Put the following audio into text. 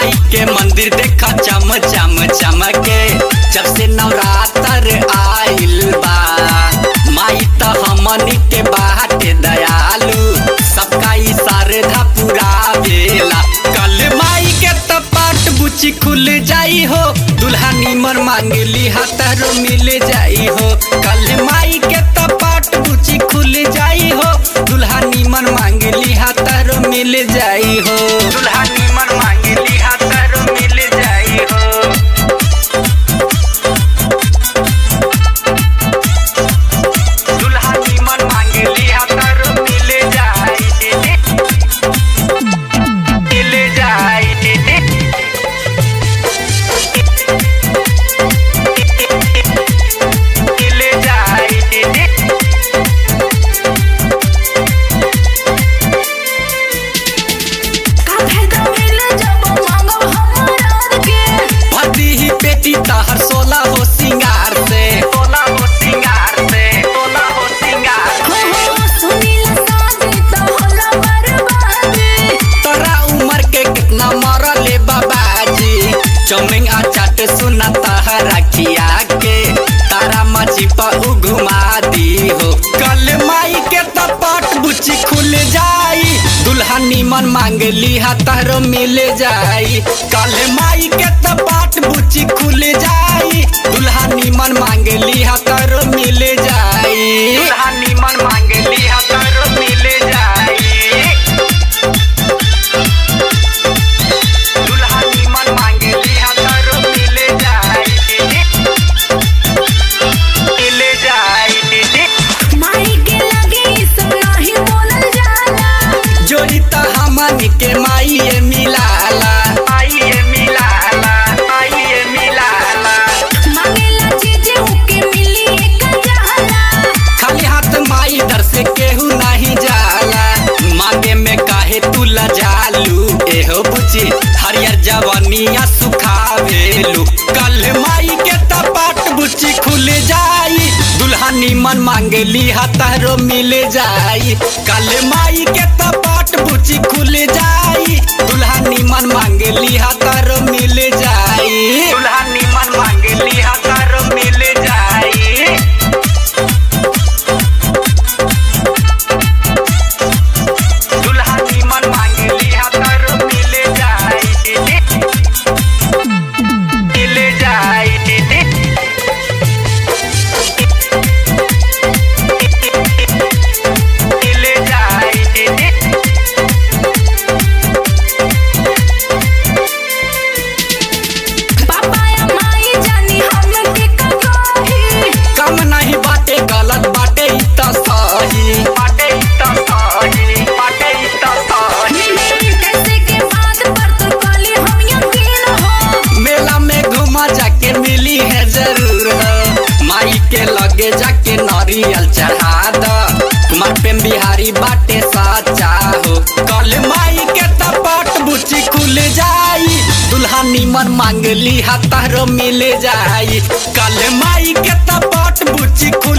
माई के मंदिर देखा चम चम चमके जब से नवरात्र आइल बा माई त हमनी के बाटे दयालु सबका ई श्रद्धा पूरा बेला कल माई के त पाट बुची खुल जाई हो दुल्हा निमर मांगली हतारो मिल जाई हो कल माई के त पाट बुची खुल जाई हो दुल्हा निमन मांगली हतारो मिल जाई हो दुल्हा निमन मांगली हतारो मिल जाई हो दुल्हा निमन मांगली हतारो मिल जाई मिल जाई मिल जाई का फायदा मिले जब मांगब हमरा के भदी ही पेटी तहर सोला हो सिंगार से सोला हो सिंगार से सोला हो सिंगार हो हो सुनीला शादी त होला बर्बादी तोरा उम्र के कितना मरले बाबाजी चौमिंग आ चाट सुना तहरा खिया के तारा मछी पर उ घुमा दी हो कल माई के तपट बुची खुल जाई दुल्हा निमन मांगली हा तहरो मिल जाई कल माई के तपट बुची खुल जाई दुल्हा निमन मांगली हा तहरो मिल जाई दुल्हा निमन मांगली हा तहरो मिल जाई दुल्हा निमन मांगली हतारो मिल जाई मिल जाई माई के लगे ई सब नाही बोलल जाला जोड़ी त हमन के माई मिलाला माई मिलाला माई मिलाला मांगेला चीज उके मिली एक जाला खाली हाथ माई दर से केहू नहीं जाला मांगे में काहे तू लजालू एहो बुची हरियर जवनिया सुखावेलू कल माई के तपाट बुची खुल जाई दुल्हा निमन मांगली हतारो मिल जाई कल माई के तपाट बुची खुल जाई दुल्हा निमन मांगली हतारो मिल जाई दुल्हा निमन मांगली हतारो मिल जाई दुल्हा निमन मांगली हतारो मिल जाई मिल जाई मिल जाई पापा या माई जानी हम के का कही कम नहीं बाटे गलत बाटे ई त सही बाटे ई त सही बाटे ई त सही कैसे के बात पर तू कली हम यकीन हो मेला में घुमा जाके मिली है जरूर हो माई के लगे जाके नारियल चढ़ा द कुमार प्रेम बिहारी बाटे साचा हो कल माई के तपट बुची खुल जाई दुल्हा निमन मांगली हतारो मिल जाई कल माई के तपट बुची खुल